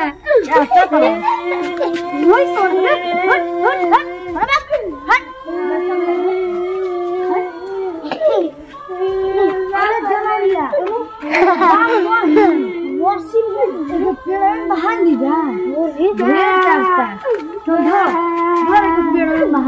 वही सोच रे हट हट हट हट अरे जनारिया वॉशिंग में पेड़ में बाहर नहीं जा वो ही चलता तो धर धर एक पेड़ में बाहर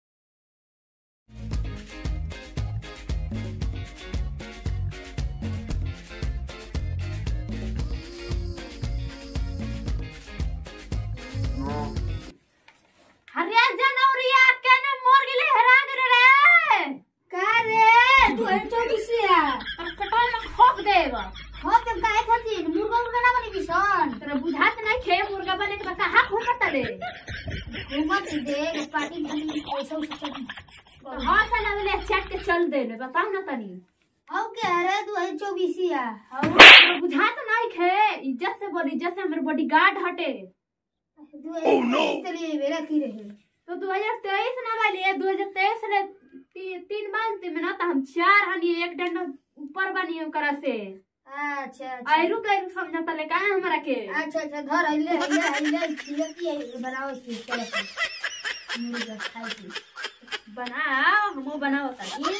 अरे जनौरिया केने मोर गेले हरा गेले रे का रे तू चौबीसिया और कटाई में खोप देब हो के काहे खातिर मुर्गा मुर्गा ना बनी किसान तोरा बुझात नहीं खे मुर्गा बने के बता हाथ घूमत ले घूमत दे पार्टी भी पैसा उसे चल तो हां साला वाले चट के चल दे ले बताओ ना तनी हो के अरे तू है चौबीसिया और तोरा बुझात नहीं खे इज्जत से बोल इज्जत से हमर बॉडीगार्ड हटे तू है इसलिए मेरा की रहे तो 2023 ना वाली 2023 रे ती, तीन मंथ में ना तो हम चार हनी एक डंडा ऊपर बनी ओकरा से अच्छा अच्छा आयरु कैरु समझता ले काहे हमरा के अच्छा अच्छा धर अइले अइले अइले छिया की बनाओ छी चलो मुर्गा खाई छी बनाओ हमो बनाओ ताकि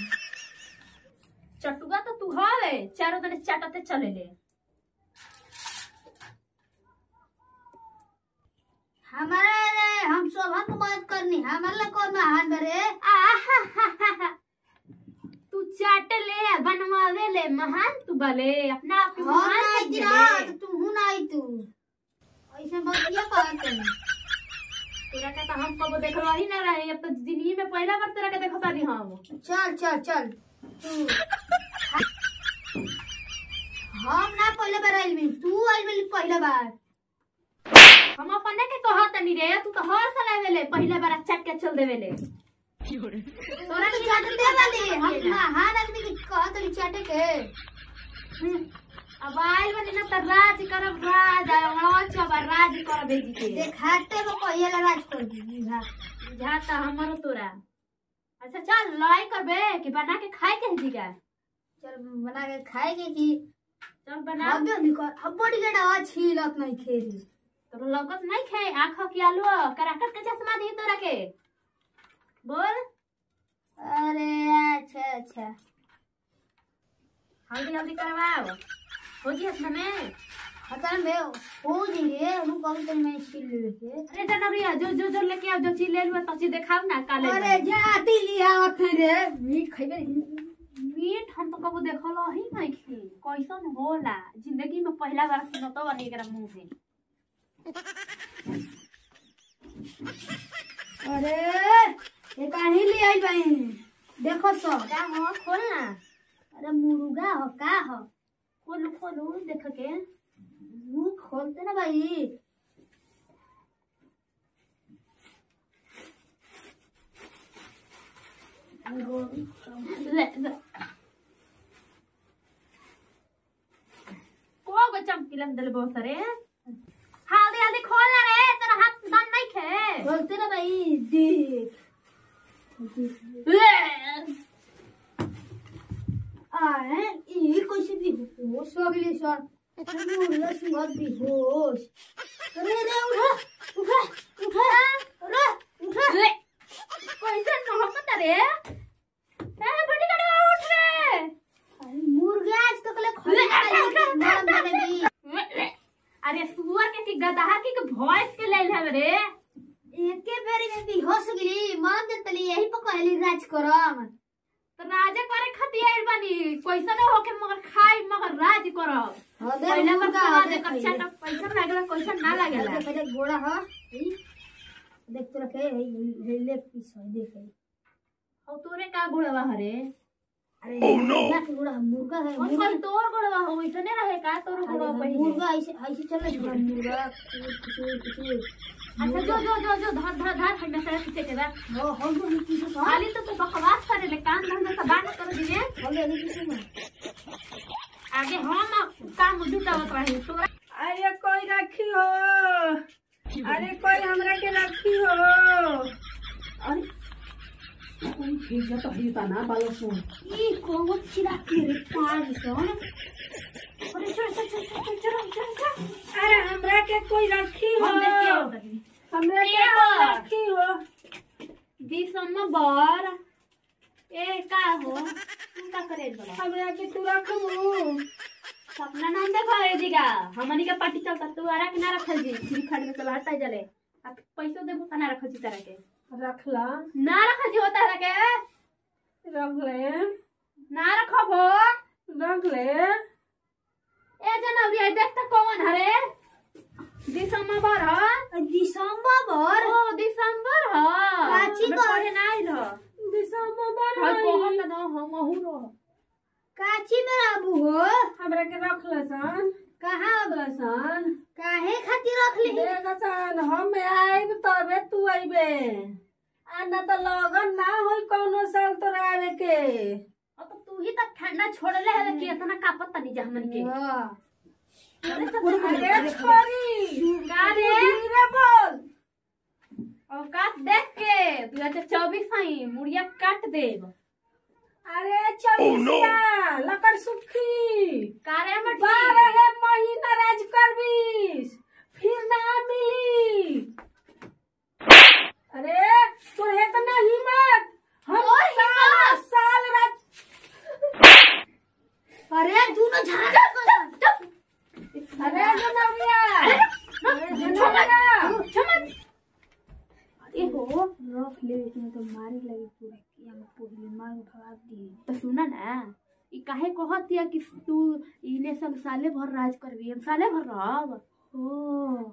चटुआ तो तू हवे चारों दिन चाटते चले ले हमारा रे हम शोभा को बात करनी हमारे लिए कौन महान बरे आहाहाहा। तू चाट ले बनवावे ले महान तू बले अपना आप के हम महान ना आई समझे ना ले। तो तू हूं ना आई तू ऐसे मत ये कहत तोरा के तो हम कबो देखलो ही ना रहे अब तो जिंदगी में पहला बार तोरा के देखता रही हम चल चल चल तू हम ना पहले बार आइल भी तू आइल भी पहले बार हम अपने के कहत नहीं रे तू तो हर साल आवेले पहले बार चाट के चल देवेले तोरा के चाटे दे वाली हम महान आदमी के कहत रही चाटे के अब आइल बनी ना तो राज करब राज आज अब राज कर बेजी के देखाते को कहिए ला राज कर दी बुझा बुझाता हमरो तोरा अच्छा चल लड़ाई करबे कि बना के खाए के जी का चल बना के खाएंगे कि चल बना अब निकल अब बड़ी गड़ा अच्छी लत नहीं खेली तो लौकत नहीं खाए आँखों की आलू कराकट के चश्मा दी तोरा के बोल अरे अच्छा अच्छा हल्दी हल्दी करवाओ हो जी हसना में हता में हो जाएंगे हम कौन तो मैं छील ले के अरे जनवरिया जो जो जो लेके आओ जो चीज ले लुआ तो चीज दिखाओ ना काले अरे जाती लिया थे रे मीट खइबे मीट हम तो कबो देखलो ही नहीं खी कैसन होला जिंदगी में पहला बार सुनतो बनी एकरा मुंह से अरे ये काहे ले आई भाई देखो सो क्या हो खोल ना अरे मुर्गा हो का हो खोलू खोलू देख के मुंह खोलते ना भाई ले ले को गो चमकीलन दल बहुत सारे हल्दी हल्दी खोल ना रे तेरा हाथ दम नहीं खे खोलते ना भाई देख ले आए ये कैसे भी होश हो गई सर मुर्गा सुबह भी होश अरे रे उठा उठा उठा अरे उठा ले कैसे नहकता रे ए बड़ी गाड़ी उठ रे अरे मुर्गा आज तक ले खोल मार देगी अरे सुअर के की गदहा की के भॉइस के ले ले रे एके बेरी में भी होश गई मान दे तली यही पर कहली राज करम तो राजा करे खातिर आइल बानी पैसा ना होके मगर खाई मगर राज करब हो दे पहले बार मुर्गा सुआ हो दे दे कच्चा खाइए। तो पैसा लागेला पैसा ना लागेला देख देख गोड़ा हो ई। देख तो रखे है ये ले पीस है देख है और तोरे का गोड़वा हरे अरे मुर्गा के गोड़ा मुर्गा है और मुर्गा कल तोर गोड़वा हो वैसने रहे का तोर गोड़वा अरे पहिले मुर्गा ऐसे ऐसे चल रहा है मुर्गा कुचूर कुचूर कुचूर अच्छा जो जो जो जो धर धर धर हमें सारा पीछे के बा हो हम तो नहीं किसी से खाली तो तू बकवास करे ले काम धंधा सब बात कर दिए हम तो नहीं किसी में आगे हम काम जुटावत रही तोरा अरे कोई रखी हो अरे कोई हमरा के रखी हो अरे कोई भेजा तो ही तना बालो सुन ई कौन चिरा के रे पार सो अरे चल चल चल चल चल चल चल अरे हमरा के देखो ये दिगा हमनी के पार्टी चलता तू आरा के ना रखल जी फ्री फायर में चला हटा जले अब पैसो देबो त ना रखल जी तरह के रखला ना रखल जी होता है के रख ले ना रखबो रख ले ए जनवरी आई देख त कौन हरे दिसंबर ह दिसंबर भर ओ दिसंबर ह काची हमें कर? पढ़े ना आइल ह दिसंबर हाय हई। कहत न हम अहू रह काची में रहबू हो हमरा के रख ले सन कहाँ सन काहे खातिर रख ली देख सन हम आइब तबे तू आइबे आ ना त लगन ना होई कौनो साल तोरा आवे के अब तो तू ही तक ठंडा छोड़ले है कि इतना कापत तनी जा हमन के हाँ। अरे सब अरे छोरी का रे धीरे बोल औकात देख के तू अच्छा चौबीस आई मुड़िया काट देब अरे चौबीसिया लकर सुखी कारे में बारह महीना राज करबीस फिर ना मिली अरे तोहे तो ना हिम्मत हम और साल साल राज अरे दोनों झाड़ा अरे जनौरिया अरे जनौरिया ए हो रख ले इसमें तो मारे लगी पूरा किया में पूरी मार उठा दी तो सुना ना ई काहे कहत या कि तू इने सब साले भर राज करबी हम साले भर रहब ओ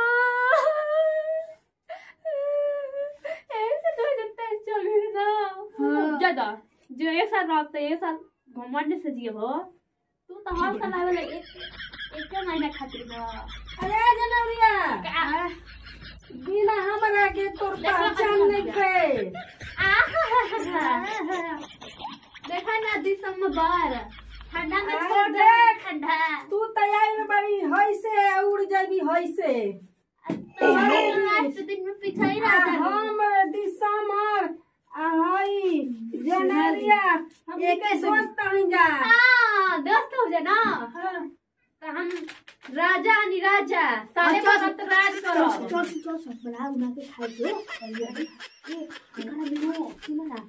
ऐसे तो जब चल गई ना हाँ। ज्यादा जो ये साल रहत ये साल घमंड से जिए हो तू तो हर साल आवे एक एक महीना खातिर ना अरे जनौरिया का- बिना हमरा के तोर देखो पहचान बच्चा नहीं थे देखा ना दिसंबर ठंडा में अरे छोड़ दे देख। ठंडा तू तैयार बड़ी हई से उड़ जाबी हई से तो लास्ट दिन में पीछा ही आ रह जाबी। हम दिसंबर आ हई जनवरिया हम एक के से- दोस्त हई जा हाँ दोस्त हो जाए ना हाँ। तो हम राजा नी राजा सारे अच्छा, भगत राज चल करो चल चल सब बना उना के खाई दे ए खाना बिनो सुनो ना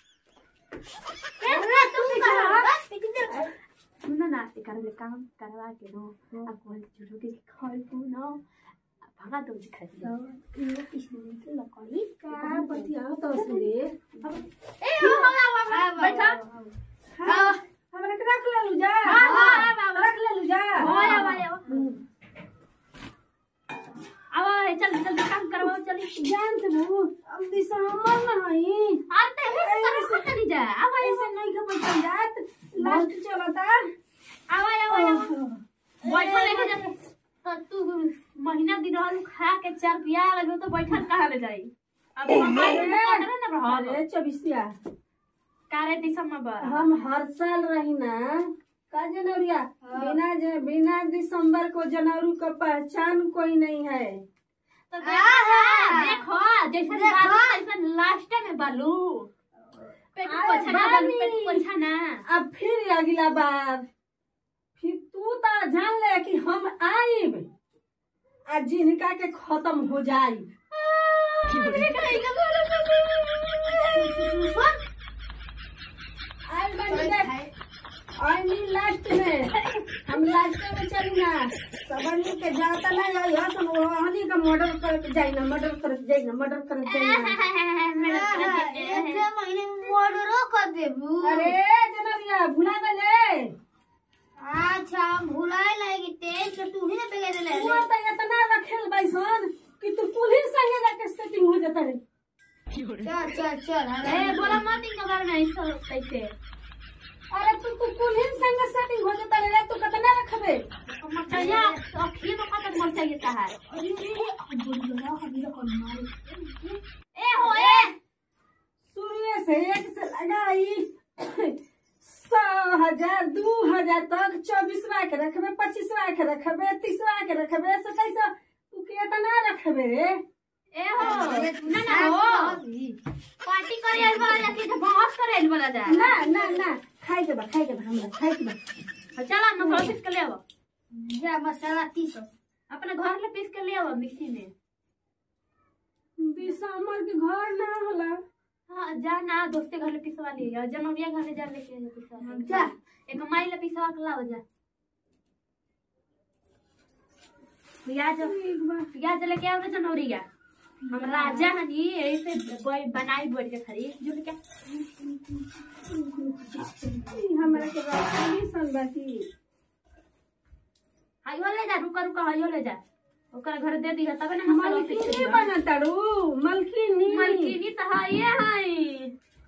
अरे तुम कहां सुनो ना ते कर ले काम करवा के नो अब कोई चुरू के खाई को ना भगा दो दिखा दे ये किसने के लकड़ी का बतिया तो सुने ए हो हो हो बैठा हाँ हमरा के रख ले लू जा हाँ, हाँ, हाँ, हाँ, हाँ। रख ले लू जा हो या वाले अब चल चल काम करवाओ चल जान से बहू अब दिसंबर में हई आते हैं तरह से नहीं जा अब ऐसे नहीं के पैसा जात लास्ट चलता आवा आवा आवा बैठल लेके जा तो तू महीना दिन रहल खा के चार पिया लगो तो बैठल कहाँ ले जाई अब हमारे अरे, पकड़े ना रहल अरे चौबीसिया कारे दिसंबर हम हर साल रही ना का जनवरिया बिना ज, बिना दिसंबर को जनवरी का पहचान कोई नहीं है तो देखो देखो जैसे बालू वैसे लास्ट में बालू पेट अरे पोछा ना बालू बानी। पेट पोछा ना अब फिर अगला बार फिर तू तो जान ले कि हम आइब आ जिनका के खत्म हो जाई आइल बनी देख आई मीन लास्ट में हम लास्ट में चली ना सबनी के जाता ना आई हसन वो हनी का मर्डर कर के जाई ना मर्डर कर के जाई ना मर्डर कर के जाई ना एक महीने में मर्डरो कर देबू अरे जनरिया भुला गले अच्छा हम भुलाए लगी तेज के तू ही ना बेगे दे तू तो इतना रखेल बैसन कि तू पुलिस संगे जाके सेटिंग हो जाता रे चल चल चल ए बोला मत इन बारे में ऐसा कैसे अरे तू तू पुलिस संगे सेटिंग हो जाता रे तू कितना रखबे मचैया अखिए में कतक मर चाहिए था है अरे अरे बोल बोला अभी तो कौन मारे ए हो ए शुरू से एक से लगाई सौ हजार दू हजार तक चौबीसवा के रखबे पच्चीसवा के रखबे तीसवा के रखबे सताइस तू कितना रखबे रे ए हो ना ना हो पार्टी करे आइल वाला जाके तो बहस करे आइल वाला जा ना ना ना खाई के बा खाई के बा हमरा खाई के बा चला मसाला पीस के ले आओ जा मसाला तीस अपने घर ले पीस के ले आओ मिक्सी में दिसंबर के घर ना होला हाँ जा ना दोस्ते घर ले पिसवा लिए जनवरिया घर ले जा लेके पिसवा जा। एक माई ले पिसवा के लाओ जा पियाज ठीक बा पियाज लेके आओ ना जनौरिया हम राजा हनी ऐसे कोई बनाई बैठ के खरी जो क्या ई हमरा के राखी सन बाकी हाइयो ले जा रुका रुका हाइयो ले जा ओकर घर दे दी तबे ना मसाला मलकिनी बना तारू मलकिनी मलकिनी तो हाइए हाई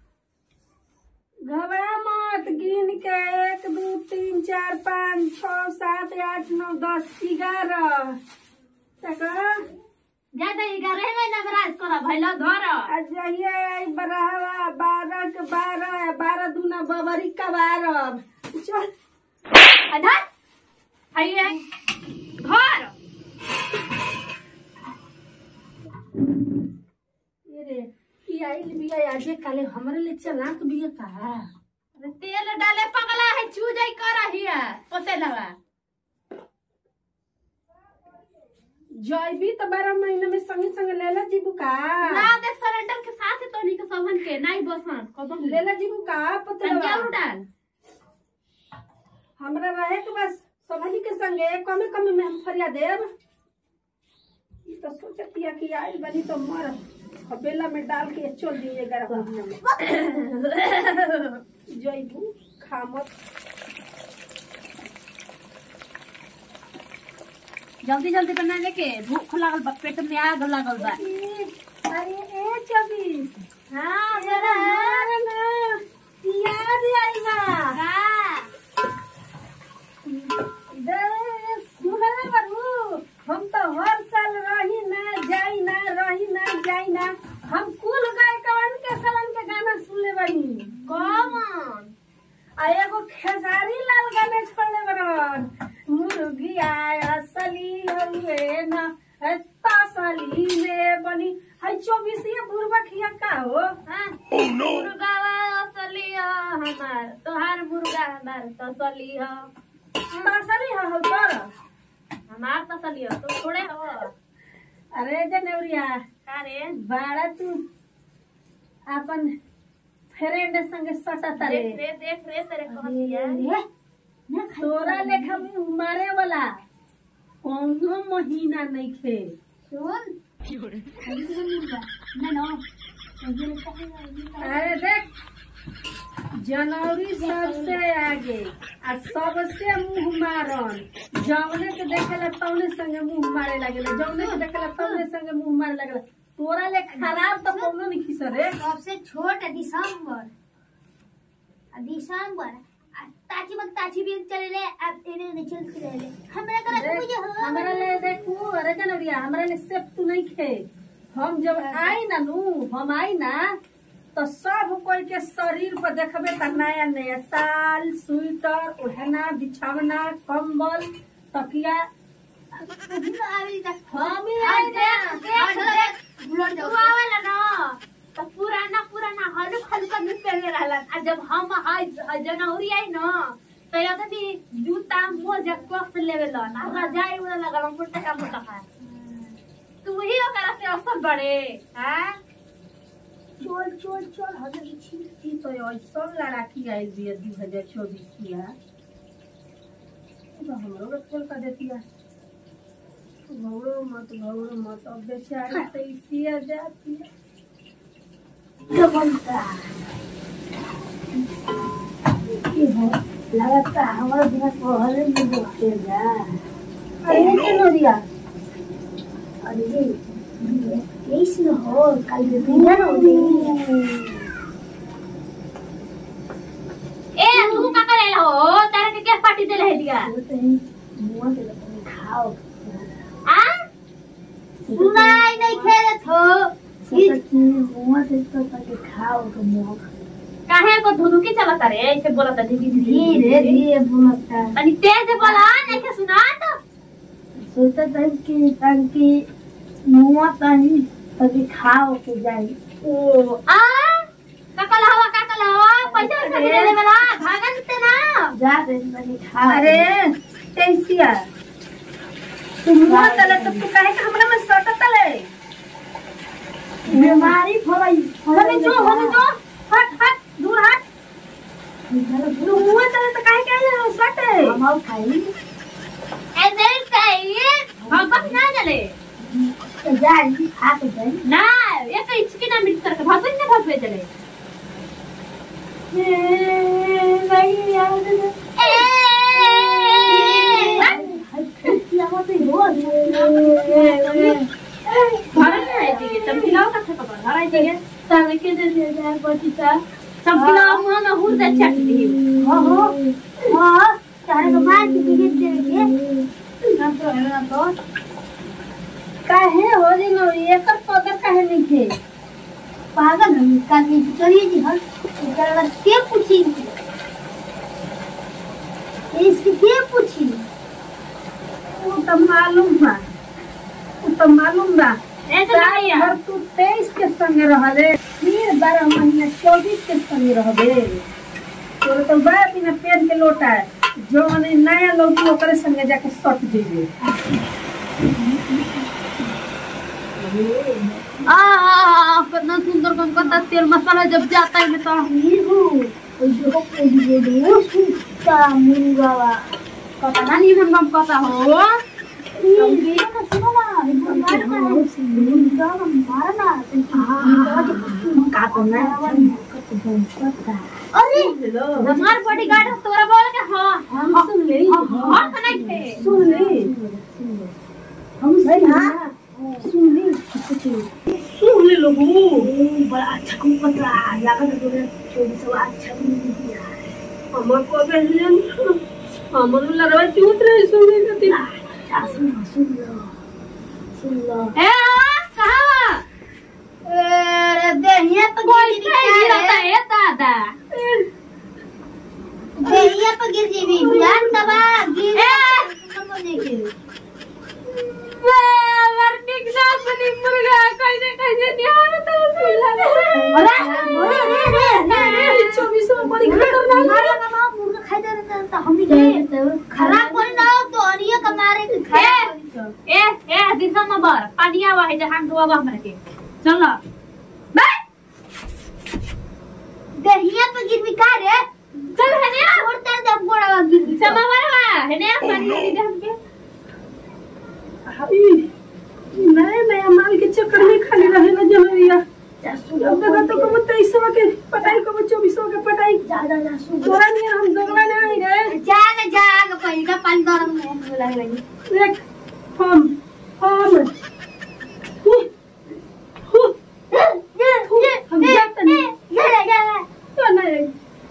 घबरा मत गिन के एक दू तीन चार पाँच छ सात आठ नौ दस ग्यारह तका जा जा ग्यारह में नवराज करा भैला धर अजय बरहवा बारह के बारह बारह दूना बबरी का बारह चल अधर हाइए घर ये रे ई आइल बिया आजे काले हमरे ले चलाक बिया का अरे तेल डाले पगला है चू जाई करा हिया पते लगा जैबी तो बारह महीने में संगे संगे लेला जीबू का ना देख सरेंडर के साथ तो नहीं के सबन के नहीं बसन कबन लेला जीबू का पता पंजाब डाल हमरा रहे के बस समझी के संगे कमे कमे में हम फरिया देब ई तो सोचतिया कि आई बनी तो मर हबेला में डाल के चल दिए ग्यारह महीने में जैबू खामत जल्दी जल्दी बना लेके भूख लागल बा पेट में आग लागल बा ई, अरे ए चौबीस हां अरे ना याद आई बा का इधर सुनले बाबू हम तो हर साल रही ना जाई ना रही ना जाई ना हम कुल गाय कवन के सलन के गाना सुनले बानी कौन आ एगो खेसारी लाल गाना छोड़ले बरन मुर्गी आया असली हवे ना है तासली में बनी है चौबीसिया बुरबा खिया का हो हां मुर्गा असली ह हमार तोहार मुर्गा हमार तसली ह तासली है हो तोर हमार तसली ह तू थोड़े हो अरे जनेवरिया का रे बाड़ा तू अपन फ्रेंड संगे सटत रे देख रे देख रे तेरे कहतिया तोरा लेखा मुंह मारे वाला कौनो महीना नहीं खे सुन ना ना अरे देख जनवरी सबसे आगे आ सबसे मुंह मारन जौने के देखेला तौने संगे मुंह मारे लगेला जौने के देखेला तौने संगे मुंह मारे लगेला तोरा ले खराब तो कौनो नहीं खिस रे सबसे छोट है दिसंबर आ दिसंबर आ ताची मग ताची भी चले ले अब इने ने चल के ले हमरा करा देख, मुझे हो हमरा ले देखू अरे जनवरिया हमरा ले सेफ तू नहीं खे हम जब आई ना नू हम आई ना तो सब कोई के शरीर पर देखबे त नया नया साल स्वेटर ओढ़ना बिछावना कंबल तकिया आवी तक हम ही आज आई ना देख देख बुलट तू आवेला ना तो पुराना पुराना हल्का हल्का में पहले रहला आ जब हम आई जनवरी आई ना तो या तो जूता मोजा कस लेवे ला ना रजाई वाला लगल हम मोटा मोटा है तू ही ओकरा से असर बड़े हैं चल चल चल हजर छी तो ऐसा लड़ाकी आई बिया दू हजार चौबीस किया तो हमरो के खोल कर देतिया भौरो मत भौरो मत अब बेचारी तो इसिया जाती है बनता ये हो लगता हमारा बिना पहले में देखते जा अरे जनवरिया अरे ये इस न हो कल दिन हो गई ए तू का करे हो तारे के क्या पार्टी दे ले दिया मुंह से खाओ आ सुनाई नहीं खेलत हो मुंह से तो करके खाओ तो मुंह काहे को धुनुकी चलता रे ऐसे बोलता धीरे धीरे धीरे धीरे बोलता तनी तेज बोला नहीं के सुना तो सोचता था कि ताकि मुंह तनी कभी खाओ के जाए ओ आ काकला हवा काकला हवा पैसा से दे दे वाला भागन ते ना जा दे तनी खाओ अरे कैसिया तू मुंह तले तो तू काहे के हमरा में सटत तले बीमारी फलाई हमें जो हमें जो हट हट दूर हट तू मुंह तले तो काहे के आइले सटे हम खाई ऐसे चाहिए हम बस चले तो जा जी खा के जाई ना एक इचकी ना मिट करके भाग ना भाग चले भाई यार घर में आई थी तब खिलाओ का था कबर घर आई थी सब खिलाओ मुंह में हुर दे चट दी काहे हो रे नो एकर पदर काहे नहीं थे पागल हम का के चलिए जी हम इधर अगर के पूछी इसके के पूछी वो तो मालूम बा वो तो मालूम बा ए तो साल भैया भर तू तेईस के संगे रहले फिर बारह महीना चौबीस के संगे रहबे तोरे तो बड़ा बिना पेन के लोटा है जो मने नया लौटी ओकरे संगे जाके सट दीजिए आ आ, कितना सुंदर कम करता तेल मसाला जब जाता है तो नीहू ओइ जो को दिए दो सुता मुंगावा पता नहीं हम कम करता हो ये ना सुनो ना ये मारना है मुंगा मारना का करना अरे हमार बॉडीगार्ड तोरा बोल के हां हम सुन ले हां खाना थे सुन ले हम सुन हाँ। सुन ले सुन ले लोगो बड़ा अच्छा को पता लगा तो तोरे चोरी सब अच्छा को दिया हमर को बेलियन हमर लड़वा चूत रहे सुने खातिर अच्छा सुन सुन लो सुन लो ए हाँ, कहाँ अरे देहिया पे कोई गिर नहीं गिरता है दादा देहिया पे गिर जेबी जान दबा गिर ए! समझे के वर्टिक ना बनी मुर्गा कैसे कैसे ध्यान तो अरे अरे अरे अरे चौबीस में बड़ी खतरनाक मारा ना मां मुर्गा खाई दे रहा था हम ही खराब कर ना हो तो अरिया का मारे के खाया ए ए दिसंबर पानी आवा है जहां दुआ बा हमरा के चलो बाय देहिया पे गिर भी का रे चल है ने और तेरे दम गोड़ा गिर भी समा मारवा है ने पानी दे दे हमके ई नया नया माल के चक्कर में खाली रहे ना जनरिया अब देखा तो कब तेईस के पटाई कब चौबीस के पटाई जा जा जा सुन तोरा नहीं हम दोगला नहीं रे जा ना जा के पहले का पानी गरम में लगे लगे देख हम हम हु, हु, हम जाते नहीं तो नहीं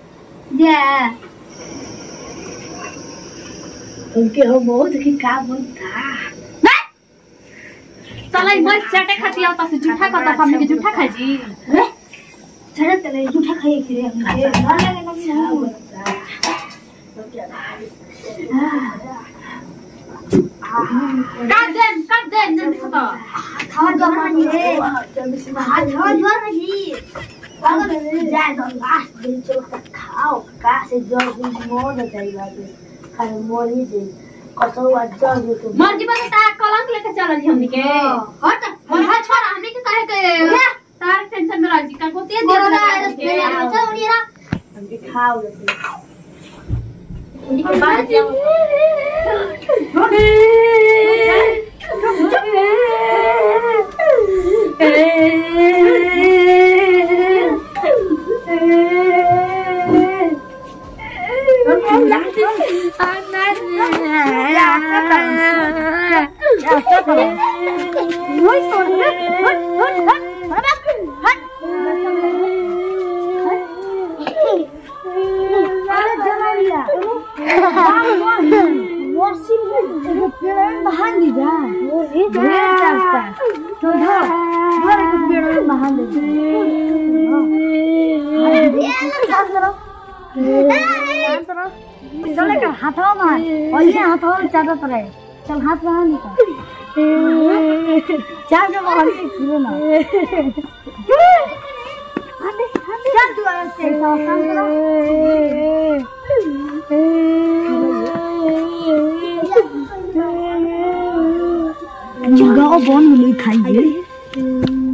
उनके हो बहुत की का बनता चलाई मत चाटे खाती आता से जूठा करता हमने के जूठा खाई जी चले चले झूठा खाइए फिर हम ये ना लगे ना काट दे काट दे नहीं खाता खावा जोर नहीं रे हां खावा जोर नहीं अगर जाए तो लास्ट दिन चलो तक खाओ का से जोर दिन मोड़ जाएगा खाली मोड़ी दे कसो जोर जो तो मर्जी बता ता कलंक लेके चल जी हमनी के हट हट छोड़ा हमनी के काहे के तार टेंशन में रह जी का को तेज दे बोला दे रे मेरे अच्छा उड़ी ना हम भी खाओ लेते हमनी के बाहर जाओ चले का हाथवा में और ये हाथवा में चादर पर है चल हाथ में निकाल चार के बाहर से खिलो ना चल तू आराम से सावधान करो जगह बन मिली खाइए